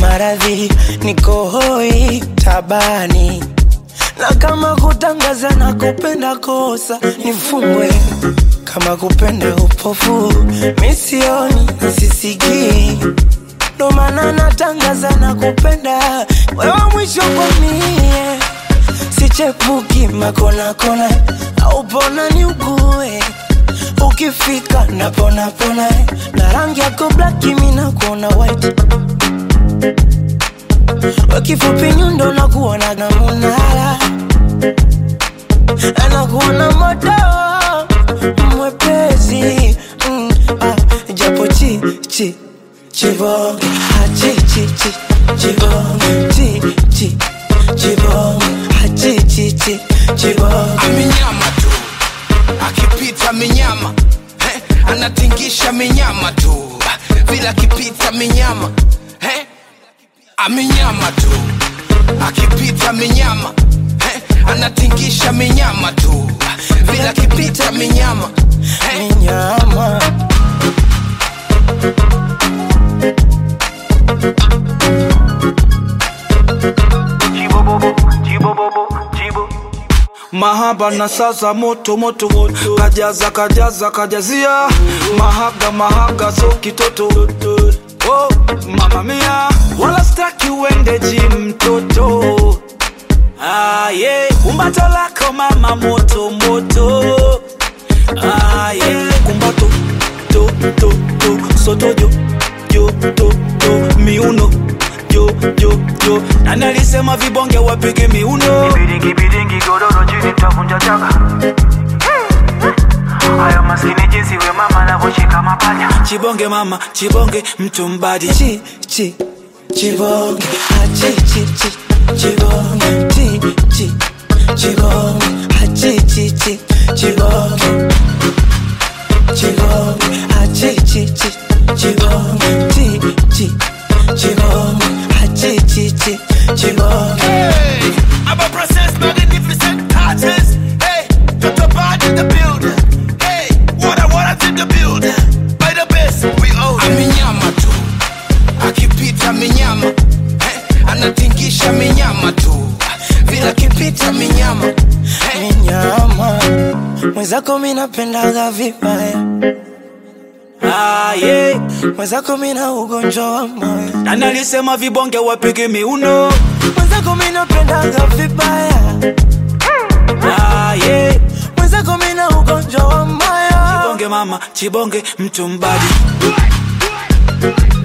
maradhi, niko hoi tabani, na kama kutangaza na kupenda kosa nifungwe, kama kupenda upofu misioni sisikii, ndo maana natangaza na kupenda wewe mwisho kwa mie, sichepuki makona kona au pona ni ugue ukifika napona pona na rangi yako black mimi nakuona white wakifupi nyundo nakuona na munala anakuona moto mwepesi mm, ah, japo chi chi chibonge ah, chi chi chi chibonge chi chi chibonge ah, chi chi chi chibonge amenyama tu akipita minyama eh, anatingisha minyama tu vile akipita minyama eh, amenyama tu akipita minyama eh, anatingisha minyama tu vile akipita minyama eh, nyama mahaba na sasa moto moto moto kajaza kajaza kajazia mahaga mahaga so kitoto oh, mama mia wala staki uende jim mtoto ah, yeah. kumbato lako mama moto moto ah, yeah. kumbato to to to soto jo jo to to miuno jo jo jo nani alisema vibonge wapige miuno Biringi biringi godoro chini tavunja chaka Hayo maskini jinsi we mama anavyoshika mapanya chibonge mama chibonge mtumbadi chi chi chibonge ah, chi chi chi chibonge chi chi chibonge ah, chi chi chi chibonge chibonge ah, chi chi chi chibonge chi chi chibonge ah, chi chi chi chibonge Hey, I'm a process magnificent artist. Hey, got the band in the building. Hey, what I want in the building. By the best, we own. Amenyama tu, akipita minyama. Eh, anatingisha minyama tu, vile akipita minyama. Eh, nyama mwenzako mi napendaga vibaya ah, yeah. mwenzako mi na ugonjwa wa moyo nani alisema vibonge wapige miuno mwenzako mi napendaga vibaya ah, yeah. mwenzako mi na ugonjwa wa moyo chibonge mama chibonge mtumbadi